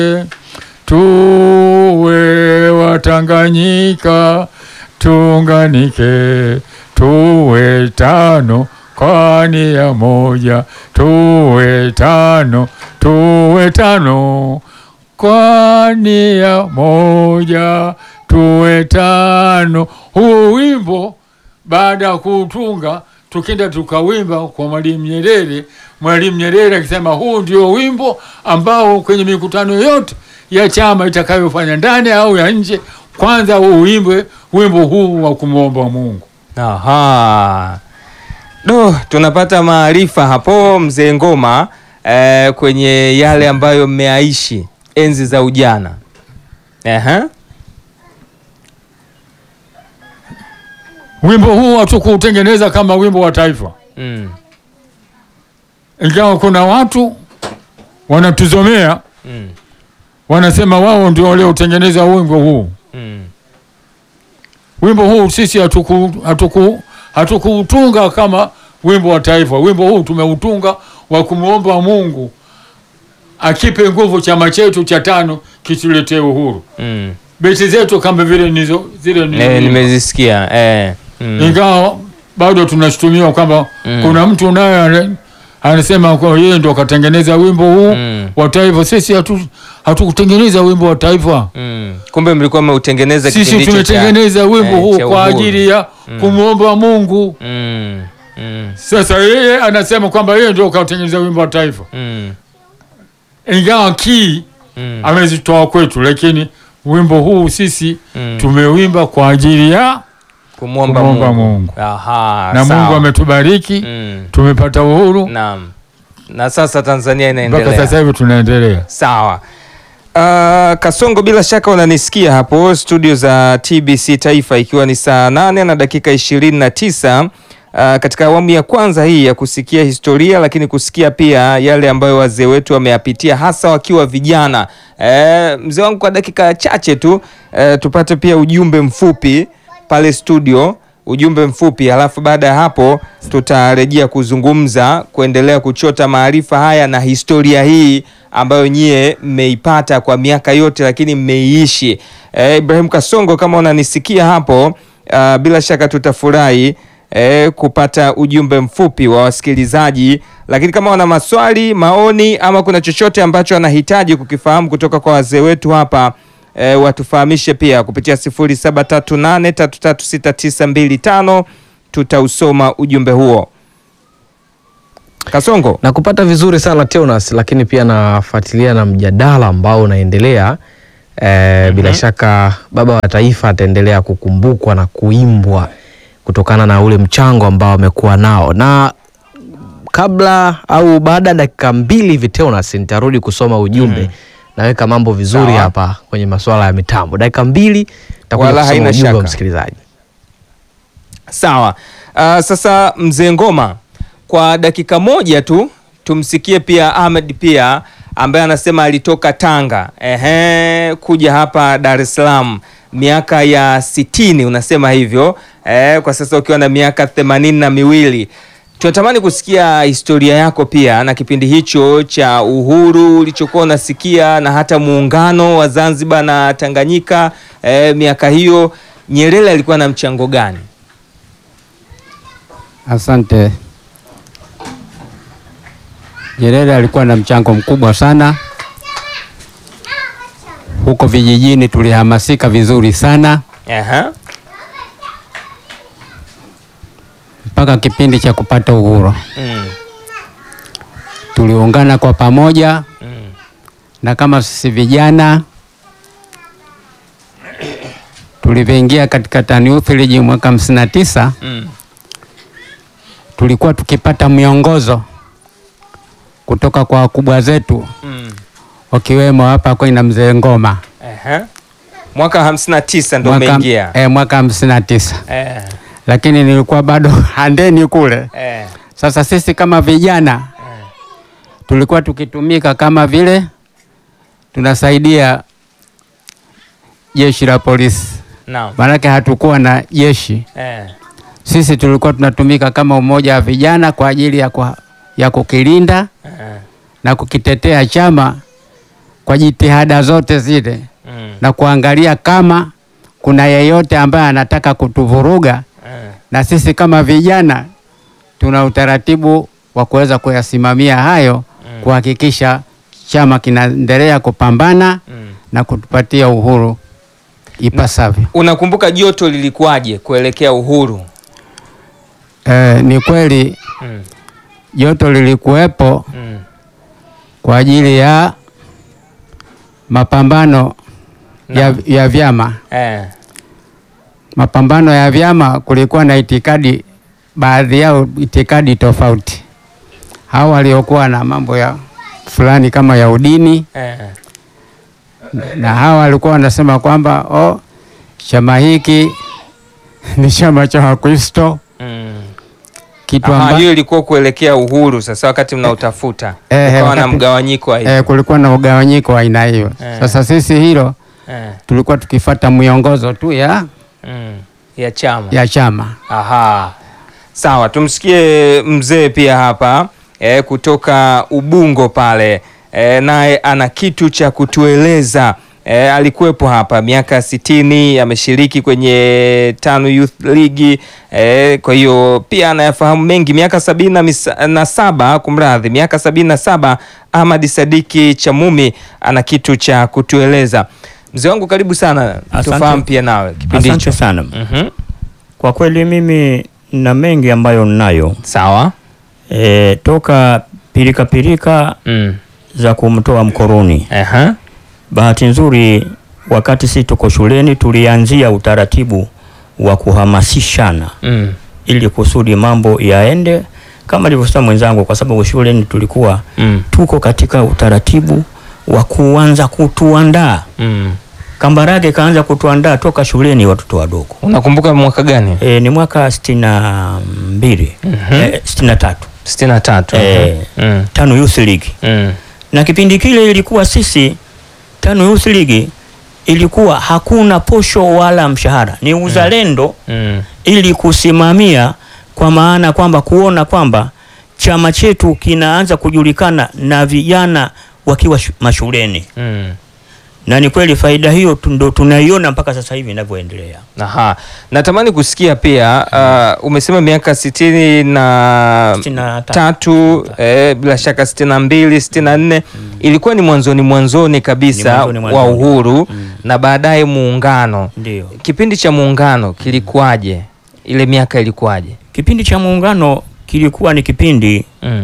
tuwe Watanganyika, tuunganike, tuwe tano kwa nia moja, tuwe tano, tuwe tano kwa nia moja, tuwe tano. Huo wimbo baada ya kuutunga tukenda tukawimba kwa Mwalimu Nyerere. Mwalimu Nyerere akisema huu ndio wimbo ambao kwenye mikutano yote ya chama itakayofanya ndani au ya nje, kwanza uimbwe wimbo huu wa kumwomba Mungu. Aha. Do, tunapata maarifa hapo mzee Ngoma eh, kwenye yale ambayo mmeaishi enzi za ujana. Aha. Wimbo huu hatukuutengeneza kama wimbo wa taifa, Mm. ingawa kuna watu wanatuzomea, Mm. wanasema wao ndio walioutengeneza wimbo huu. Mm. Wimbo huu sisi hatuku hatuku hatukuutunga kama wimbo wa taifa. Wimbo huu tumeutunga wa kumwomba Mungu akipe nguvu chama chetu cha tano kituletee uhuru. Mm. Beti zetu kama vile nizo zile ni Eh, nimezisikia. Eh. Mm. ingawa bado tunashutumiwa kwamba Mm. kuna mtu naye ana- anasema kwa yeye ndo akatengeneza wimbo huu Mm. wa taifa. Sisi hatu hatukutengeneza wimbo wa taifa. Mm. Kumbe mlikuwa mmeutengeneza Sisi kipindi hicho cha- tumetengeneza wimbo eh, huu cha kwa uhuru. ajili ya kumwomba Mungu. Mm. Mm. Sasa yeye anasema kwamba yeye ndio kautengeneza wimbo wa taifa, Mm. ingawa kii Mm. amezitoa kwetu, lakini wimbo huu sisi Mm. tumewimba kwa ajili ya Kumwomba kumwomba Mungu. Mungu, Aha, na sawa. Mungu ametubariki Mm. tumepata uhuru Naam. Na sasa Tanzania mpaka inaendelea. sasa hivi tunaendelea. Sawa. Uh, Kasongo, bila shaka unanisikia hapo studio za TBC Taifa, ikiwa ni saa nane na dakika ishirini na tisa uh, katika awamu ya kwanza hii ya kusikia historia, lakini kusikia pia yale ambayo wazee wetu wameyapitia hasa wakiwa vijana. Eh, mzee wangu, kwa dakika chache tu eh, tupate pia ujumbe mfupi pale studio ujumbe mfupi, halafu baada ya hapo tutarejea kuzungumza, kuendelea kuchota maarifa haya na historia hii ambayo nyie mmeipata kwa miaka yote, lakini mmeiishi. Eh, Ibrahim Kasongo, kama unanisikia hapo, ah, bila shaka tutafurahi eh, kupata ujumbe mfupi wa wasikilizaji, lakini kama wana maswali, maoni ama kuna chochote ambacho wanahitaji kukifahamu kutoka kwa wazee wetu hapa e, watufahamishe pia kupitia 0738336925 tutausoma ujumbe huo. Kasongo. na kupata vizuri sana Teonas, lakini pia nafuatilia na mjadala ambao unaendelea e, bila shaka baba wa taifa ataendelea kukumbukwa na kuimbwa kutokana na ule mchango ambao amekuwa nao, na kabla au baada ya dakika mbili hivi Teonas, nitarudi kusoma ujumbe naweka mambo vizuri Sawa. hapa kwenye masuala ya mitambo. Dakika mbili nitakuja Wala kusoma haina ujumbe wa shaka. msikilizaji. Sawa. Uh, sasa mzee Ngoma, kwa dakika moja tu tumsikie pia Ahmed pia ambaye anasema alitoka Tanga ehe, kuja hapa Dar es Salaam miaka ya sitini, unasema hivyo eh, kwa sasa ukiwa na miaka themanini na miwili. Tunatamani kusikia historia yako pia na kipindi hicho cha uhuru ulichokuwa unasikia na hata muungano wa Zanzibar na Tanganyika eh, miaka hiyo Nyerere alikuwa na mchango gani? Asante. Nyerere alikuwa na mchango mkubwa sana. Huko vijijini tulihamasika vizuri sana Aha. mpaka kipindi cha kupata uhuru. Mm. Tuliungana kwa pamoja Mm. na kama sisi vijana tulivyoingia katika TANU Village mwaka hamsini na tisa Mm. tulikuwa tukipata miongozo kutoka kwa wakubwa zetu Mm. wakiwemo hapa kwenye mzee Ngoma Aha. Mwaka hamsini na tisa ndo mwaka, umeingia. eh, mwaka hamsini na tisa Eh. lakini nilikuwa bado handeni kule. Eh. Sasa sisi kama vijana tulikuwa tukitumika kama vile tunasaidia jeshi la polisi, Naam. maanake hatukuwa na jeshi. Eh. Sisi tulikuwa tunatumika kama umoja wa vijana kwa ajili ya, kwa, ya kukilinda Eh. na kukitetea chama kwa jitihada zote zile Mm. na kuangalia kama kuna yeyote ambaye anataka kutuvuruga, Eh. na sisi kama vijana tuna utaratibu wa kuweza kuyasimamia hayo, kuhakikisha chama kinaendelea kupambana Mm. na kutupatia uhuru ipasavyo. Unakumbuka joto lilikuwaje kuelekea uhuru? Eh, ni kweli Mm. joto lilikuwepo Mm. kwa ajili ya mapambano ya, ya vyama. Eh. Mapambano ya vyama kulikuwa na itikadi, baadhi yao itikadi tofauti. Hao waliokuwa na mambo ya fulani kama ya udini, Eh. na hawa walikuwa wanasema kwamba oh, chama hiki ni chama cha Wakristo, Mm. kitu Aha, amba, hiyo ilikuwa kuelekea uhuru sasa wakati mnautafuta. Eh, Ukawa na wakati- mgawanyiko wa hivi. eh, kulikuwa na ugawanyiko wa aina hiyo. Eh. Sasa sisi hilo Eh. tulikuwa tukifata miongozo tu ya, Mm. Ya chama. ya chama. Aha. Sawa, tumsikie mzee pia hapa eh, kutoka Ubungo pale eh, naye ana kitu cha kutueleza eh, alikuwepo hapa miaka sitini, ameshiriki kwenye tano Youth League eh, kwa hiyo pia anayafahamu mengi. Miaka sabini na misa- na saba kumradhi, miaka sabini na saba Ahmad Sadiki Chamumi ana kitu cha kutueleza. Mzee wangu karibu sana, Asante. tufahamu pia nawe kipindi Asante hicho. sana. Mhm. Kwa kweli mimi na mengi ambayo ninayo Sawa. e, toka pirika pirika Mm. za kumtoa mkoroni. Aha. Bahati nzuri, wakati sisi tuko shuleni tulianzia utaratibu wa kuhamasishana Mm. ili kusudi mambo yaende kama alivyosema mwenzangu, kwa sababu shuleni tulikuwa Mm. tuko katika utaratibu wa kuanza kutuandaa. Mm. Kambarage kaanza kutuandaa toka shuleni watoto wadogo. Unakumbuka mwaka gani? E, ni mwaka sitini na mbili e, sitini na tatu sitini na tatu. Eh. Mm. tano Youth League, Mm. na kipindi kile ilikuwa sisi tano Youth League ilikuwa hakuna posho wala mshahara, ni uzalendo Mm. ili kusimamia, kwa maana kwamba kuona kwamba chama chetu kinaanza kujulikana na vijana wakiwa shu- mashuleni, Mm. na ni kweli faida hiyo tu- ndo tunaiona mpaka sasa hivi inavyoendelea. Aha. Natamani kusikia pia uh, umesema miaka sitini na Sitini na tatu. tatu eh, bila shaka sitini na mbili sitini na nne ilikuwa ni mwanzoni mwanzoni kabisa Ni mwanzoni wa mwanzoni. uhuru Mm. na baadaye muungano. Ndio Kipindi cha muungano kilikuwaje? Ile miaka ilikuwaje? kipindi cha muungano kilikuwa ni kipindi Mm.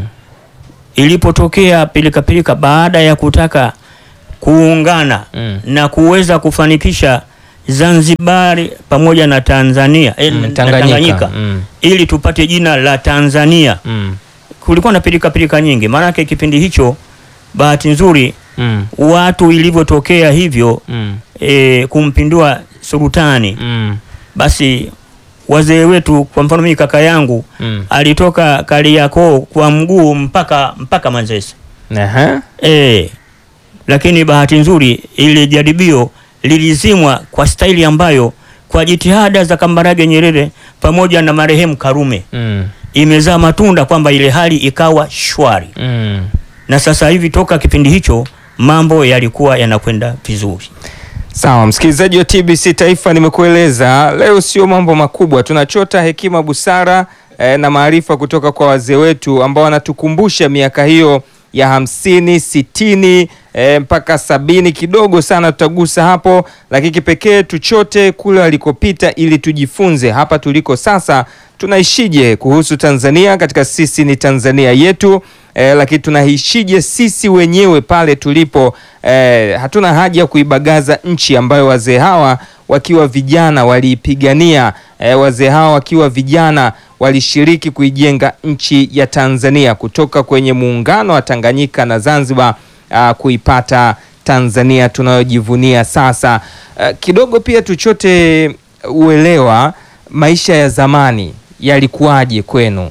ilipotokea pilikapilika baada ya kutaka kuungana Mm. na kuweza kufanikisha Zanzibari pamoja na Tanzania eh, Mm, na Tanganyika. Mm. ili tupate jina la Tanzania. Mm. Kulikuwa na pilika pilika nyingi, maanake kipindi hicho, bahati nzuri, Mm. watu ilivyotokea hivyo Mm. eh, kumpindua sultani, Mm. basi wazee wetu, kwa mfano mimi kaka yangu Mm. alitoka Kariakoo kwa mguu mpaka mpaka Manzese. Aha. E, lakini bahati nzuri ile jaribio lilizimwa kwa staili ambayo kwa jitihada za Kambarage Nyerere pamoja na marehemu Karume Mm. imezaa matunda kwamba ile hali ikawa shwari, Mm. na sasa hivi toka kipindi hicho mambo yalikuwa yanakwenda vizuri. Sawa, msikilizaji wa TBC Taifa, nimekueleza leo sio mambo makubwa, tunachota hekima, busara eh, na maarifa kutoka kwa wazee wetu ambao wanatukumbusha miaka hiyo ya hamsini, sitini eh, mpaka sabini. Kidogo sana tutagusa hapo, lakini kipekee tuchote kule walikopita ili tujifunze hapa tuliko sasa tunaishije kuhusu Tanzania katika sisi ni Tanzania yetu eh, lakini tunaishije sisi wenyewe pale tulipo eh, hatuna haja ya kuibagaza nchi ambayo wazee hawa wakiwa vijana waliipigania eh, wazee hawa wakiwa vijana walishiriki kuijenga nchi ya Tanzania kutoka kwenye muungano wa Tanganyika na Zanzibar ah, kuipata Tanzania tunayojivunia sasa. Ah, kidogo pia tuchote uelewa maisha ya zamani yalikuwaje kwenu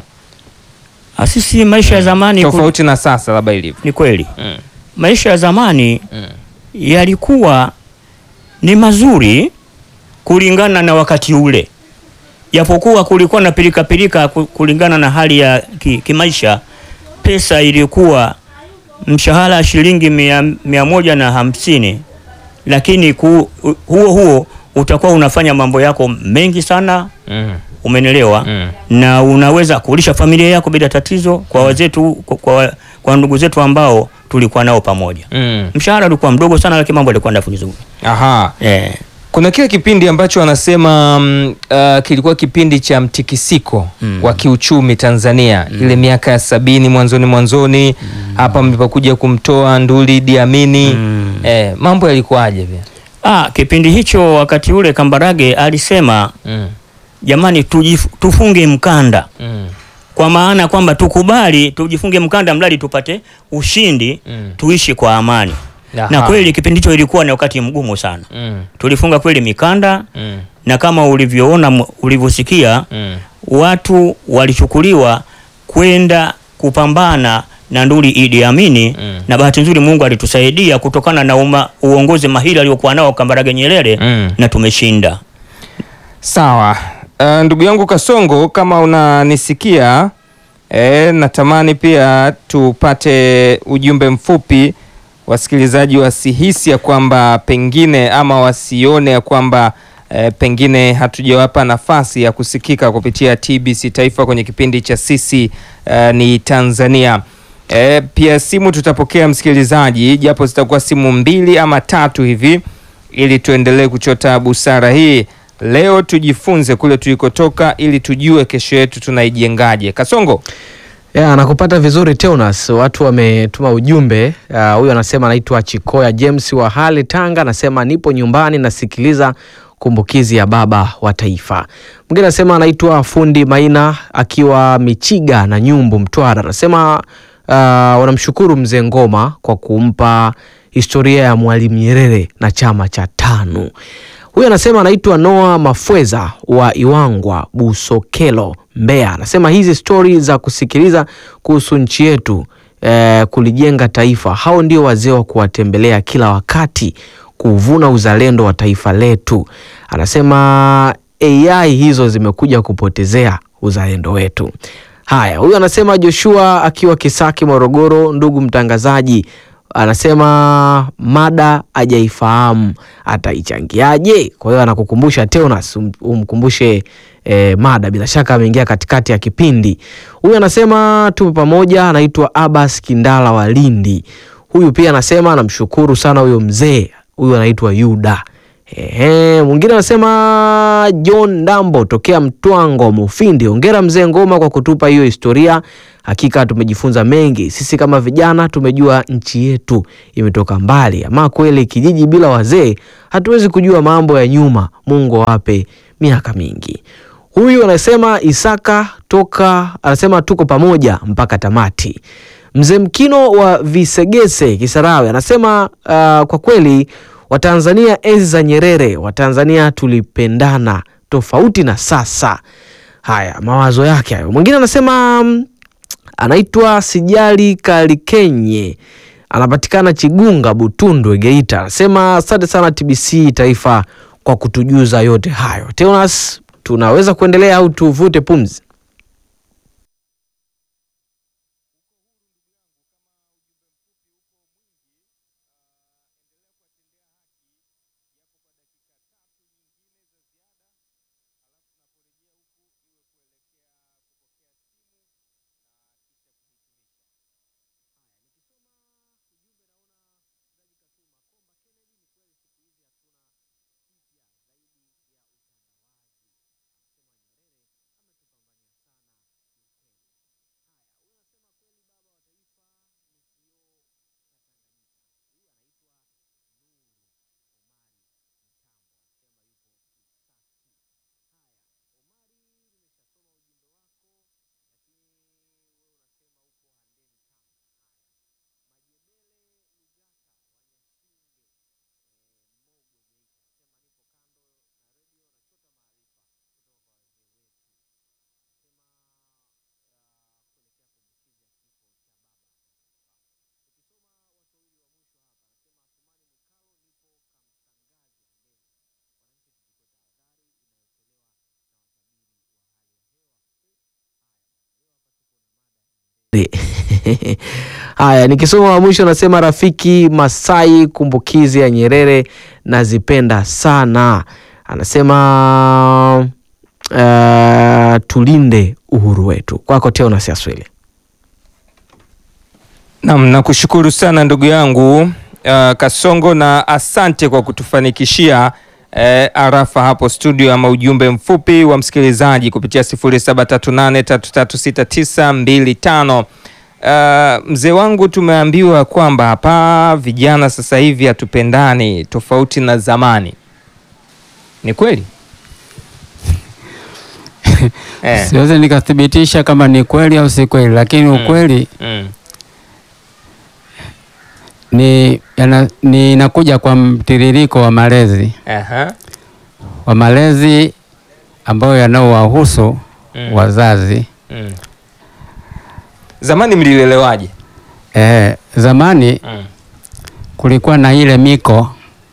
Ah, Sisi maisha ya zamani ku- tofauti na sasa labda ilivyo? ni kweli Mm. maisha ya zamani Mm. yalikuwa ni mazuri kulingana na wakati ule, japokuwa kulikuwa na pilikapilika ku- kulingana na hali ya ki- kimaisha. Pesa ilikuwa mshahara shilingi mia, mia moja na hamsini lakini ku, huo huo utakuwa unafanya mambo yako mengi sana Mm. umenelewa Mm. na unaweza kulisha familia yako bila tatizo kwa wazetu kwa, kwa, kwa ndugu zetu ambao tulikuwa nao pamoja Mm. mshahara ulikuwa mdogo sana lakini mambo yalikuwa ndafu vizuri Aha. eh. Kuna kile kipindi ambacho wanasema mm, uh, kilikuwa kipindi cha mtikisiko Mm. wa kiuchumi Tanzania ile miaka ya sabini mwanzoni mwanzoni hapa mlipokuja kumtoa Nduli Idi Amini Mm. eh, mambo yalikuwaje vya? ah, kipindi hicho wakati ule Kambarage alisema Mm. jamani tujif, tufunge mkanda Mm. kwa maana kwamba tukubali tujifunge mkanda mradi tupate ushindi Mm. tuishi kwa amani Aha. na kweli kipindi hicho ilikuwa ni wakati mgumu sana Mm. tulifunga kweli mikanda Mm. na kama ulivyoona m- ulivyosikia Mm. watu walichukuliwa kwenda kupambana na Nduli Idi Amini Mm. na bahati nzuri Mungu alitusaidia kutokana na uma, uongozi mahiri aliokuwa nao Kambarage Nyerere Mm. na tumeshinda. Sawa. Uh, ndugu yangu Kasongo kama unanisikia eh, natamani pia tupate ujumbe mfupi wasikilizaji wasihisi ya kwamba pengine ama wasione ya kwamba eh, pengine hatujawapa nafasi ya kusikika kupitia TBC Taifa kwenye kipindi cha sisi eh, ni Tanzania. E, pia simu tutapokea msikilizaji, japo zitakuwa simu mbili ama tatu hivi, ili tuendelee kuchota busara hii. Leo tujifunze kule tulikotoka, ili tujue kesho yetu tunaijengaje. Kasongo, Ya, nakupata vizuri Teonas. Watu wametuma ujumbe. Ah, Huyu anasema anaitwa Chikoya James wa Hale Tanga, anasema nipo nyumbani nasikiliza kumbukizi ya baba wa taifa. Mwingine anasema anaitwa Fundi Maina akiwa Michiga na Nyumbu Mtwara, anasema ah, wanamshukuru mzee Ngoma kwa kumpa historia ya Mwalimu Nyerere na chama cha TANU. Huyu anasema anaitwa Noah Mafweza wa Iwangwa Busokelo, Mbeya. Anasema hizi stori za kusikiliza kuhusu nchi yetu eh, kulijenga taifa, hao ndio wazee wa kuwatembelea kila wakati kuvuna uzalendo wa taifa letu. Anasema AI hizo zimekuja kupotezea uzalendo wetu. Haya, huyu anasema Joshua akiwa Kisaki, Morogoro. Ndugu mtangazaji, anasema mada hajaifahamu ataichangiaje? Kwa hiyo anakukumbusha Teonas, um- umkumbushe eh, mada. Bila shaka ameingia katikati ya kipindi. Huyu anasema tupo pamoja, anaitwa Abbas Kindala wa Lindi. Huyu pia anasema anamshukuru sana huyo mzee, huyu anaitwa Yuda. Ehe, mwingine anasema John Dambo tokea Mtwango Mufindi. Hongera mzee Ngoma kwa kutupa hiyo historia. Hakika tumejifunza mengi. Sisi kama vijana tumejua nchi yetu imetoka mbali. Ama kweli kijiji bila wazee hatuwezi kujua mambo ya nyuma. Mungu awape miaka mingi. Huyu anasema Isaka toka anasema tuko pamoja mpaka tamati. Mzee Mkino wa Visegese Kisarawe anasema uh, kwa kweli Watanzania enzi za Nyerere, Watanzania tulipendana tofauti na sasa. Haya, mawazo yake hayo. Mwingine anasema mm, anaitwa Sijali Kalikenye, anapatikana Chigunga, Butundwe, Geita. Anasema asante sana TBC Taifa kwa kutujuza yote hayo. Teonas, tunaweza kuendelea au tuvute pumzi? Haya, nikisoma wa mwisho nasema rafiki Masai, kumbukizi ya Nyerere nazipenda sana. Anasema uh, tulinde uhuru wetu. Kwako Teonas Aswile. Naam, nakushukuru sana ndugu yangu uh, Kasongo na asante kwa kutufanikishia eh, arafa hapo studio ama ujumbe mfupi wa msikilizaji kupitia 0738336925. Uh, mzee wangu tumeambiwa kwamba hapa vijana sasa hivi hatupendani tofauti na zamani. Ni kweli? eh. Siwezi nikathibitisha kama ni kweli au si kweli, lakini ukweli Mm. ni yana- ni inakuja kwa mtiririko wa malezi Aha. wa malezi ambayo yanaowahusu Mm. wazazi. Mm. Zamani mlilelewaje? Eh, zamani Mm. kulikuwa na ile miko,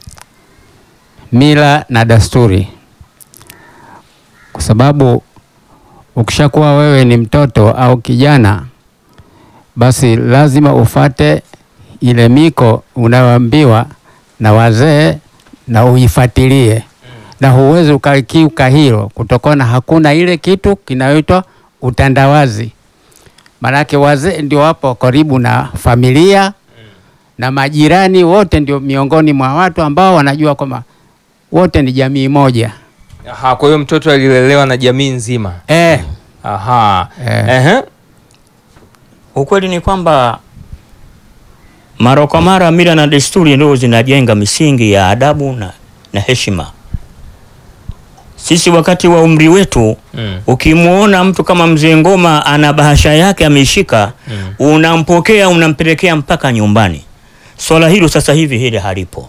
mila na desturi, kwa sababu ukishakuwa wewe ni mtoto au kijana, basi lazima ufate ile miko unayoambiwa na wazee na uifuatilie, na huwezi ukakiuka hilo kutokana, hakuna ile kitu kinayoitwa utandawazi. Maanake wazee ndio wapo karibu na familia na majirani wote ndio miongoni mwa watu ambao wanajua kwamba wote ni jamii moja. Aha, kwa hiyo mtoto alilelewa na jamii nzima. Eh, Aha. Eh. Ehe. Ukweli ni kwamba mara kwa mara mila na desturi ndio zinajenga misingi ya adabu na, na heshima. Sisi wakati wa umri wetu Mm. ukimwona mtu kama mzee Ngoma ana bahasha yake ameishika, Mm. unampokea unampelekea mpaka nyumbani. Swala hilo sasa hivi hili halipo.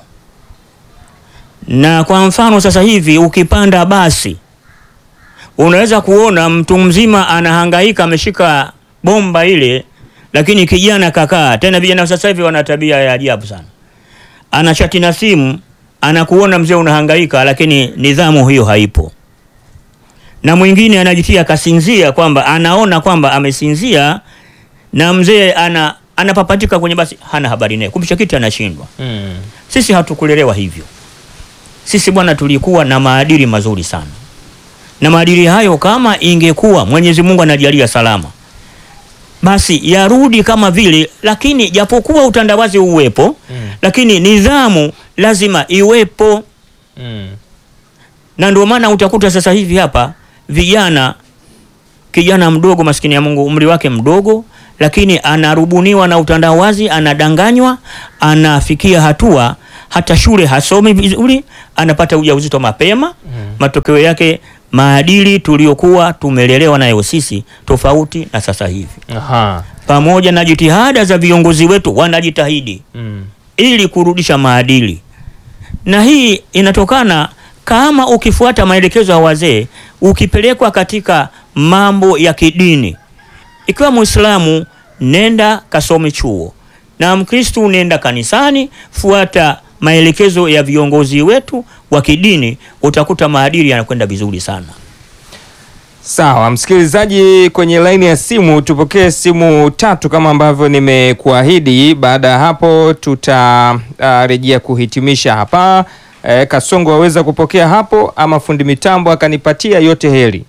Na kwa mfano sasa hivi ukipanda basi unaweza kuona mtu mzima anahangaika ameshika bomba ile, lakini kijana kakaa. Tena vijana sasa hivi wana tabia ya ajabu sana, anachati na simu, anakuona mzee unahangaika, lakini nidhamu hiyo haipo. Na mwingine anajitia kasinzia, kwamba anaona kwamba amesinzia na mzee ana anapapatika kwenye basi, hana habari naye, kumbe kiti anashindwa. Mm. Sisi hatukulelewa hivyo. Sisi bwana, tulikuwa na maadili mazuri sana, na maadili hayo kama ingekuwa Mwenyezi Mungu anajalia salama, basi yarudi kama vile, lakini japokuwa utandawazi uwepo Mm. lakini nidhamu lazima iwepo, Mm. na ndio maana utakuta sasa hivi hapa vijana, kijana mdogo, maskini ya Mungu, umri wake mdogo, lakini anarubuniwa na utandawazi, anadanganywa, anafikia hatua hata shule hasomi vizuri, anapata ujauzito mapema. Matokeo yake maadili tuliokuwa tumelelewa nayo sisi tofauti na sasa hivi, Aha. pamoja na jitihada za viongozi wetu, wanajitahidi Mm. ili kurudisha maadili, na hii inatokana kama ukifuata maelekezo ya wazee, ukipelekwa katika mambo ya kidini, ikiwa Muislamu nenda kasome chuo, na Mkristu nenda kanisani, fuata maelekezo ya viongozi wetu wa kidini, utakuta maadili yanakwenda vizuri sana. Sawa, msikilizaji, kwenye laini ya simu tupokee simu tatu kama ambavyo nimekuahidi. Baada ya hapo tutarejea kuhitimisha hapa. E, Kasongo waweza kupokea hapo ama fundi mitambo akanipatia yote heri.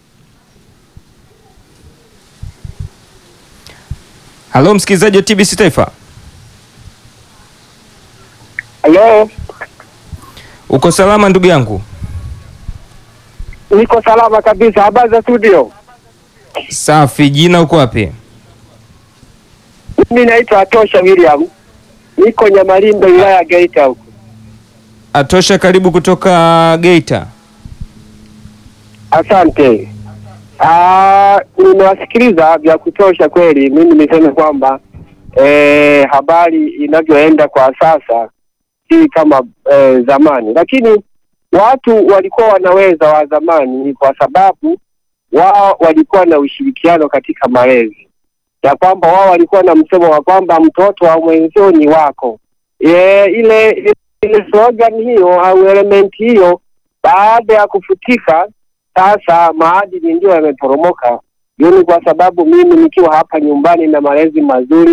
Halo msikilizaji wa TBC Taifa, Halo, uko salama ndugu yangu? niko salama kabisa. Habari za studio? Safi. Jina uko wapi? Mimi naitwa Atosha William, niko Nyamalindo, wilaya ya Geita huko. Atosha, karibu kutoka Geita. Asante. Ah, nimewasikiliza vya kutosha kweli. Mimi niseme kwamba eh, habari inavyoenda kwa sasa si kama eh, zamani, lakini watu walikuwa wanaweza wa zamani ni kwa sababu wao walikuwa na ushirikiano katika malezi, ya kwamba wao walikuwa na msemo wa kwamba mtoto wa mwenzio ni wako. E, ile ile slogan hiyo au element hiyo baada ya kufutika sasa maadili ndio yameporomoka. Hiyo ni kwa sababu mimi nikiwa hapa nyumbani na malezi mazuri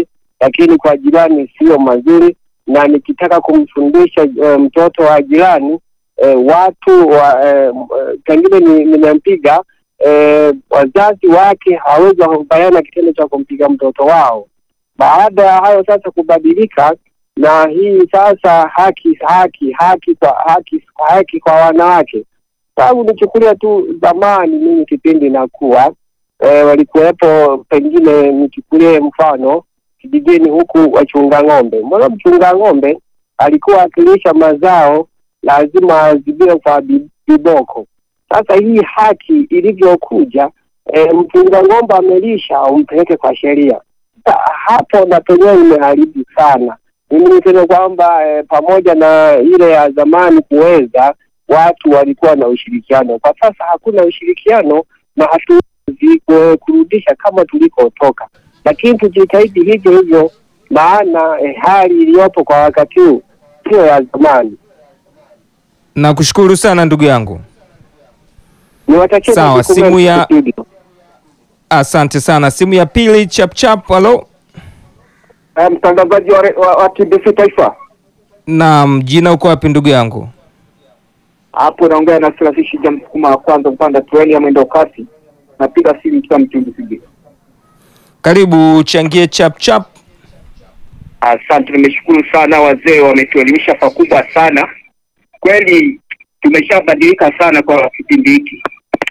lakini kwa jirani sio mazuri, na nikitaka kumfundisha eh, mtoto wa jirani eh, watu wa eh, m- eh, pengine ni- nimempiga eh, wazazi wake hawezi wakakubaliana kitendo cha kumpiga mtoto wao. Baada ya hayo sasa kubadilika, na hii sasa haki haki haki kwa haki haki kwa wanawake, sababu nichukulia tu zamani, mimi kipindi nakuwa e, walikuwepo pengine, nichukulie mfano kijijini huku wachunga ng'ombe. Mbona mchunga ng'ombe alikuwa akilisha mazao lazima azibiwe kwa bi- viboko. Sasa hii haki ilivyokuja, e, mchunga ng'ombe amelisha, umpeleke kwa sheria. Sasa hapo na penyewe imeharibu sana. Mimi niseme kwamba e, pamoja na ile ya zamani kuweza watu walikuwa na ushirikiano, kwa sasa hakuna ushirikiano na hatuwezi ku- kurudisha kama tulikotoka, lakini tujitahidi hivyo hivyo, maana e, hali iliyopo kwa wakati huu sio ya zamani. Nakushukuru sana ndugu yangu, Niwatakie Sawa, majukumu simu mema ya- studio. asante sana. Simu ya pili chap chap. Halo, Eh, mtangazaji wa, re- wa, wa TBC Taifa naam, jina uko wapi ndugu yangu? hapo naongea na Sirafishi ja msukuma wa kwanza mpanda treni ya mwendo kasi, napiga simu ikiwa Mtibisigi. Karibu uchangie chap chap. Asante, nimeshukuru sana, wazee wametuelimisha pakubwa sana. Kweli tumeshabadilika sana kwa kipindi hiki.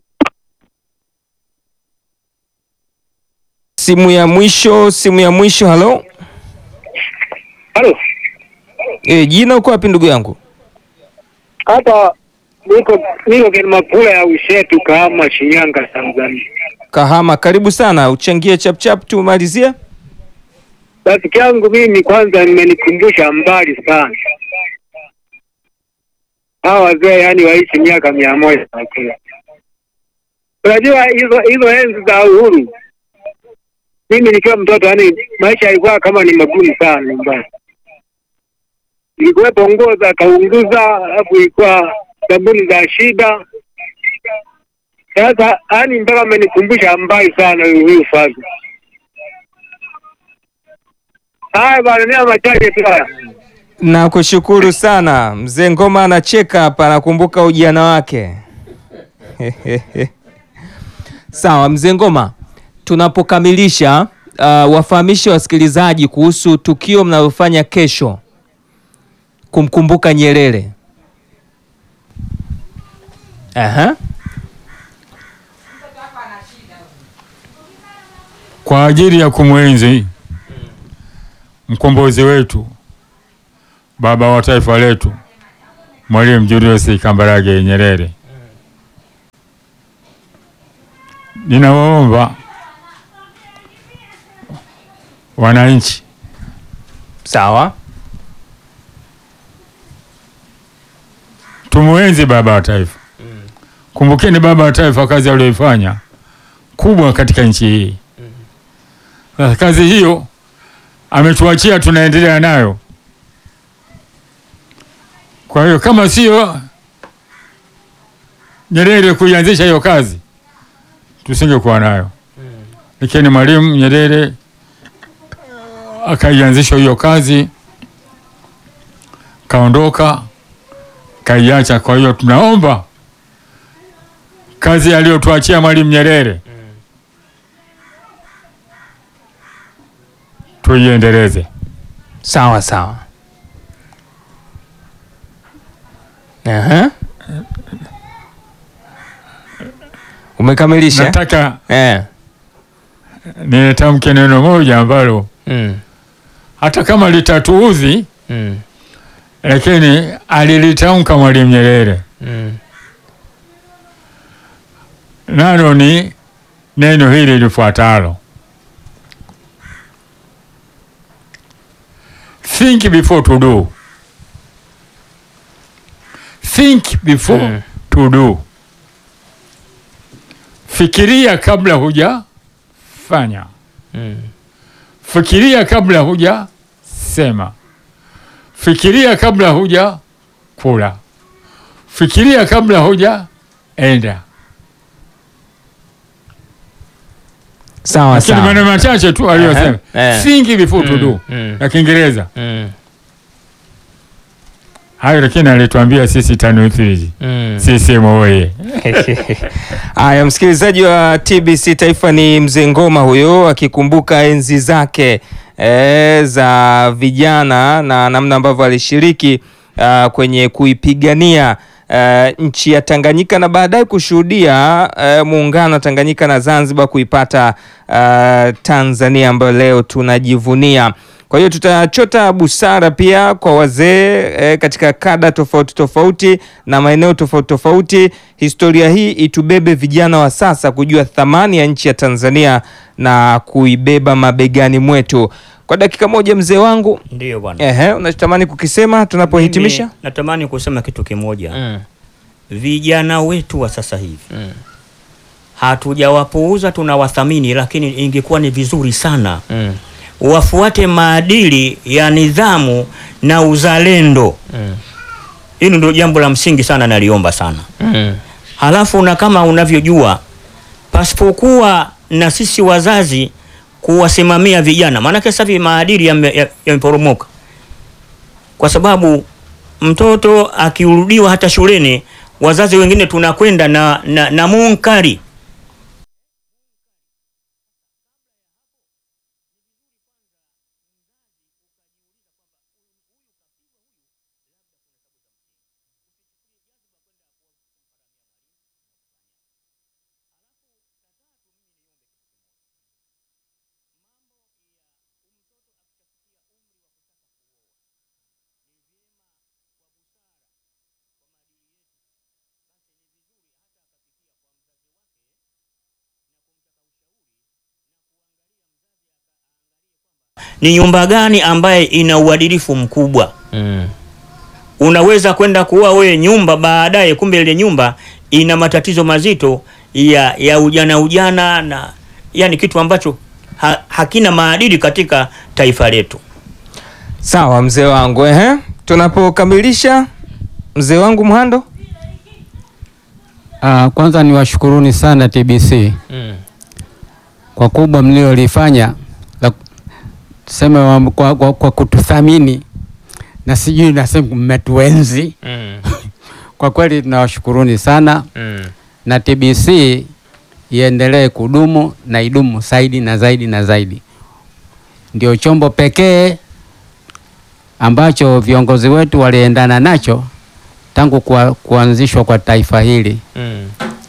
Simu ya mwisho, simu ya mwisho. Halo, Halo, e, jina uko wapi ndugu yangu? hata niko niko kwenye mapula ya Ushetu, Kahama, Shinyanga, Tanzania. Kahama, karibu sana, uchangie chap chap tumalizie. Rafiki yangu mimi, kwanza nimenikumbusha mbali sana hawa wazee, yani waishi miaka mia moja na kila. Unajua hizo hizo enzi za uhuru, mimi nikiwa mtoto, yani maisha yalikuwa kama ni magumu sana nyumbani. Ilikuwepo nguo za kaunguza, alafu ilikuwa sabuni za shida. Sasa yani mpaka amenikumbusha mbali sana huyu huyu Fazi. Haya bwana, ni machache tu haya. Nakushukuru sana mzee Ngoma, anacheka hapa, anakumbuka ujana wake. Sawa mzee Ngoma, tunapokamilisha uh, wafahamishe wasikilizaji kuhusu tukio mnalofanya kesho kumkumbuka Nyerere. Aha. kwa ajili ya kumwenzi mkombozi wetu, baba wa taifa letu, Mwalimu Julius Kambarage Nyerere. Ninawaomba wananchi Sawa. tumwenzi baba wa taifa. Kumbukeni baba wa taifa, kazi aliyoifanya kubwa katika nchi hii. Sasa kazi hiyo ametuachia, tunaendelea nayo. Kwa hiyo kama sio Nyerere kuianzisha hiyo kazi, tusingekuwa nayo. Lakini Mwalimu Nyerere akaianzisha hiyo kazi, kaondoka kaiacha. Kwa hiyo tunaomba kazi aliyotuachia Mwalimu Nyerere tuiendeleze. Sawa sawa. Aha. Umekamilisha? Nataka Eh. nitamke neno moja ambalo Mm. hata kama litatuudhi, Mm. lakini alilitamka Mwalimu Nyerere, Mm. nalo ni neno hili lifuatalo: think before to do. Think before Mm. to do. Fikiria kabla hujafanya. Mm. Fikiria kabla huja sema. Fikiria kabla huja kula. Fikiria kabla huja enda. Sawa lakini sawa. maneno machache tu aliyosema Ehe, eh. singi before to Mm, do mm. ya Kiingereza Mm, hayo, lakini alituambia sisi tano hivi mm. CCM oye. Haya, msikilizaji wa TBC Taifa, ni mzee Ngoma huyo akikumbuka enzi zake e, za vijana na namna ambavyo alishiriki ah, kwenye kuipigania eh, nchi ya Tanganyika na baadaye kushuhudia eh, muungano wa Tanganyika na Zanzibar kuipata eh, Tanzania ambayo leo tunajivunia. Kwa hiyo tutachota busara pia kwa wazee eh, katika kada tofauti tofauti na maeneo tofauti tofauti. Historia hii itubebe vijana wa sasa kujua thamani ya nchi ya Tanzania na kuibeba mabegani mwetu. Kwa dakika moja, mzee wangu, Ndiyo bwana. ehe, unachotamani kukisema tunapohitimisha? Mimi natamani kusema kitu kimoja. Mm, Vijana wetu wa sasa hivi mm, hatujawapuuza, tunawathamini, lakini ingekuwa ni vizuri sana mm, wafuate maadili ya nidhamu na uzalendo. mm, Hili ndio jambo la msingi sana, naliomba sana. mm. Halafu na kama unavyojua, pasipokuwa na sisi wazazi kuwasimamia vijana, maanake sasa hivi maadili yame- ya- yameporomoka, kwa sababu mtoto akirudiwa hata shuleni, wazazi wengine tunakwenda na, na, na munkari ni nyumba gani ambaye ina uadilifu mkubwa. Mm. Unaweza kwenda kuoa wewe nyumba baadaye, kumbe ile nyumba ina matatizo mazito ya, ya ujana ujana na yani kitu ambacho ha, hakina maadili katika taifa letu. Sawa mzee wangu, ehe, tunapokamilisha mzee wangu Mhando. Ah, kwanza niwashukuruni sana TBC Mm. kwa kubwa mliolifanya la tuseme wa- kwa, kwa, kwa kututhamini na sijui nasema mmetuenzi. Mm. Kwa kweli tunawashukuruni sana Mm. na TBC iendelee kudumu na idumu zaidi na zaidi na zaidi. Ndio chombo pekee ambacho viongozi wetu waliendana nacho tangu kwa, kuanzishwa kwa taifa hili Mm.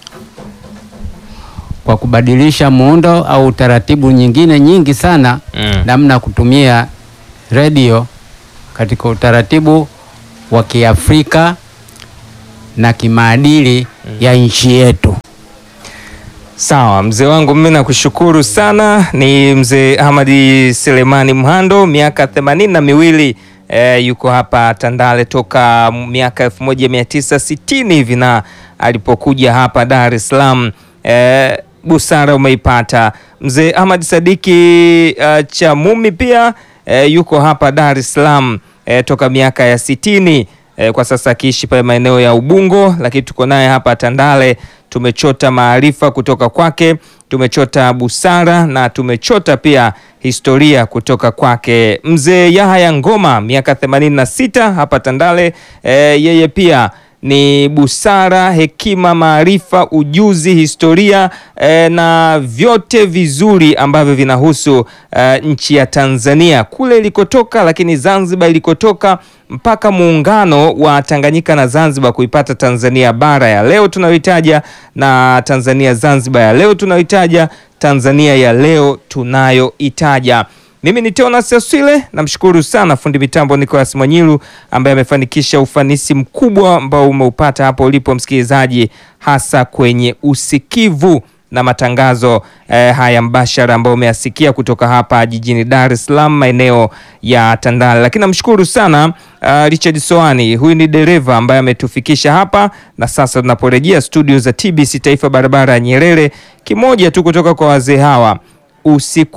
kwa kubadilisha muundo au taratibu nyingine nyingi sana Mm. namna ya kutumia redio katika utaratibu wa Kiafrika na kimaadili ya nchi yetu. Sawa mzee wangu, mimi nakushukuru sana. Ni mzee Ahmadi Selemani Mhando, miaka themanini na miwili eh, yuko hapa Tandale toka miaka 1960 hivi, na alipokuja hapa Dar es Salaam eh, busara umeipata. Mzee Ahmad Sadiki uh, Chamumi pia eh, yuko hapa Dar es Salaam eh, toka miaka ya sitini eh, kwa sasa akiishi pale maeneo ya Ubungo, lakini tuko naye hapa Tandale. Tumechota maarifa kutoka kwake, tumechota busara na tumechota pia historia kutoka kwake. Mzee Yahaya Ngoma miaka 86 hapa Tandale eh, yeye pia ni busara, hekima, maarifa, ujuzi, historia eh, na vyote vizuri ambavyo vinahusu eh, nchi ya Tanzania kule ilikotoka, lakini Zanzibar ilikotoka mpaka muungano wa Tanganyika na Zanzibar kuipata Tanzania bara ya leo tunayoitaja na Tanzania Zanzibar ya leo tunayoitaja, Tanzania ya leo tunayoitaja. Mimi ni Teonas Aswile, namshukuru sana fundi mitambo Nicolas Mwanyilu ambaye amefanikisha ufanisi mkubwa ambao umeupata hapo ulipo msikilizaji, hasa kwenye usikivu na matangazo eh, haya mbashara ambayo umeyasikia kutoka hapa jijini Dar es Salaam maeneo ya Tandale. Lakini namshukuru sana uh, Richard Soani, huyu ni dereva ambaye ametufikisha hapa, na sasa tunaporejea studio za TBC Taifa, barabara ya Nyerere, kimoja tu kutoka kwa wazee hawa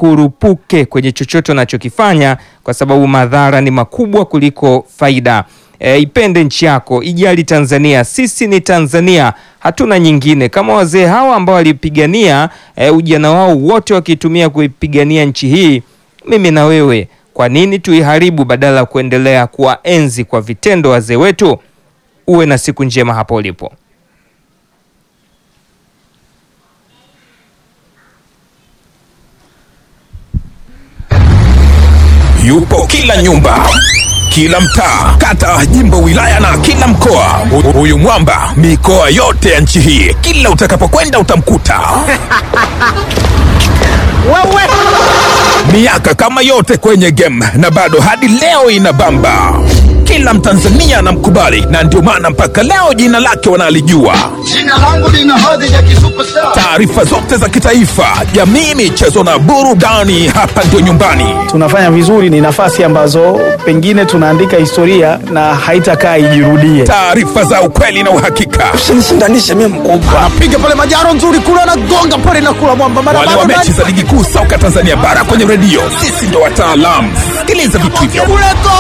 usikurupuke kwenye chochote unachokifanya kwa sababu madhara ni makubwa kuliko faida. E, ipende nchi yako, ijali Tanzania. Sisi ni Tanzania, hatuna nyingine. Kama wazee hawa ambao walipigania e, ujana wao wote wakitumia kuipigania nchi hii, mimi na wewe, kwa nini tuiharibu badala ya kuendelea kuwaenzi kwa vitendo wazee wetu? Uwe na siku njema hapo ulipo. yupo kila nyumba kila mtaa kata jimbo wilaya na kila mkoa Hu- huyu mwamba mikoa yote ya nchi hii kila utakapokwenda utamkuta miaka kama yote kwenye game na bado hadi leo inabamba kila mtanzania anamkubali na ndio maana mpaka leo jina lake wanalijua Jina langu lina hadhi ya kisuperstar. taarifa zote za kitaifa jamii michezo na burudani hapa ndio nyumbani tunafanya vizuri, ni nafasi ambazo pengine tunaandika historia na haitakaa ijirudie. taarifa za ukweli na uhakika Usinishindanishe mimi mkubwa. Anapiga pale majaro nzuri kule anagonga pale na kula mwamba mara wale wa mechi za ligi kuu soka Tanzania bara kwenye redio, sisi ndo wataalamu. Sikiliza vitu hivyo. kule go!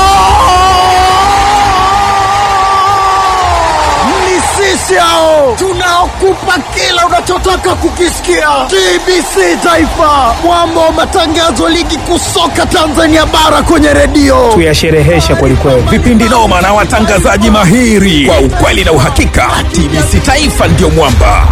Ni sisi hao tunaokupa kila unachotaka kukisikia. TBC Taifa, mwamba wa matangazo ligi kuu soka Tanzania bara kwenye redio. Tuyasherehesha kwelikweli. Vipindi noma na watangazaji mahiri kwa ukweli na uhakika. TBC Taifa ndio mwamba.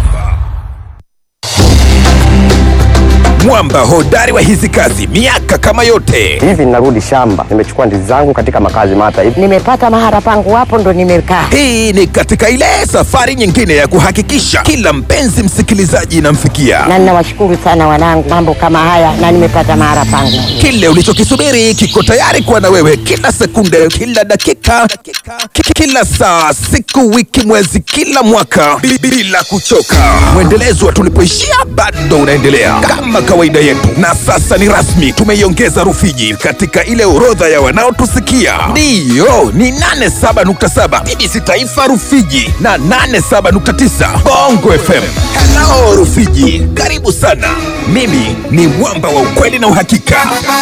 Mwamba hodari wa hizi kazi, miaka kama yote. hivi ninarudi shamba nimechukua ndizi zangu katika makazi mata hivi nimepata mahara pangu hapo ndo nimekaa Hii ni katika ile safari nyingine ya kuhakikisha kila mpenzi msikilizaji inamfikia na ninawashukuru sana wanangu mambo kama haya na nimepata mahara pangu kile ulichokisubiri kiko tayari kuwa na wewe kila sekunde, kila dakika, ki- kila saa, siku, wiki, mwezi, kila mwaka bi- bila kuchoka. Mwendelezo wa tulipoishia bado unaendelea kama kawaida yetu, na sasa ni rasmi, tumeiongeza Rufiji katika ile orodha ya wanaotusikia. Ndiyo, ni 87.7 BBC Taifa Rufiji na 87.9 Bongo FM. Hello Rufiji, karibu sana. Mimi ni mwamba wa ukweli na uhakika.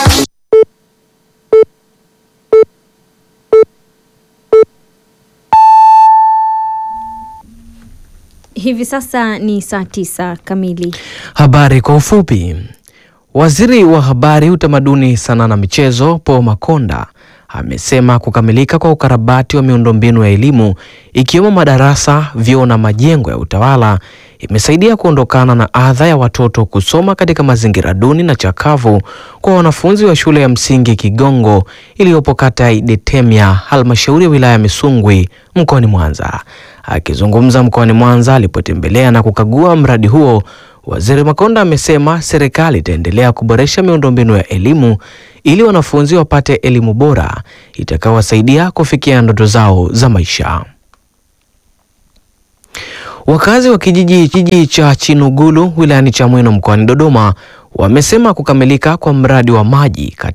Hivi sasa ni saa tisa kamili. Habari kwa ufupi. Waziri wa Habari, Utamaduni, Sanaa na Michezo Paul Makonda amesema kukamilika kwa ukarabati wa miundombinu ya elimu ikiwemo madarasa, vyoo na majengo ya utawala imesaidia kuondokana na adha ya watoto kusoma katika mazingira duni na chakavu kwa wanafunzi wa shule ya msingi Kigongo iliyopo kata ya Idetemya, halmashauri ya wilaya ya Misungwi mkoani Mwanza. Akizungumza mkoani Mwanza alipotembelea na kukagua mradi huo, Waziri Makonda amesema serikali itaendelea kuboresha miundombinu ya elimu ili wanafunzi wapate elimu bora itakayowasaidia kufikia ndoto zao za maisha. Wakazi wa kijiji kijiji cha Chinugulu wilayani Chamwino mkoani Dodoma wamesema kukamilika kwa mradi wa maji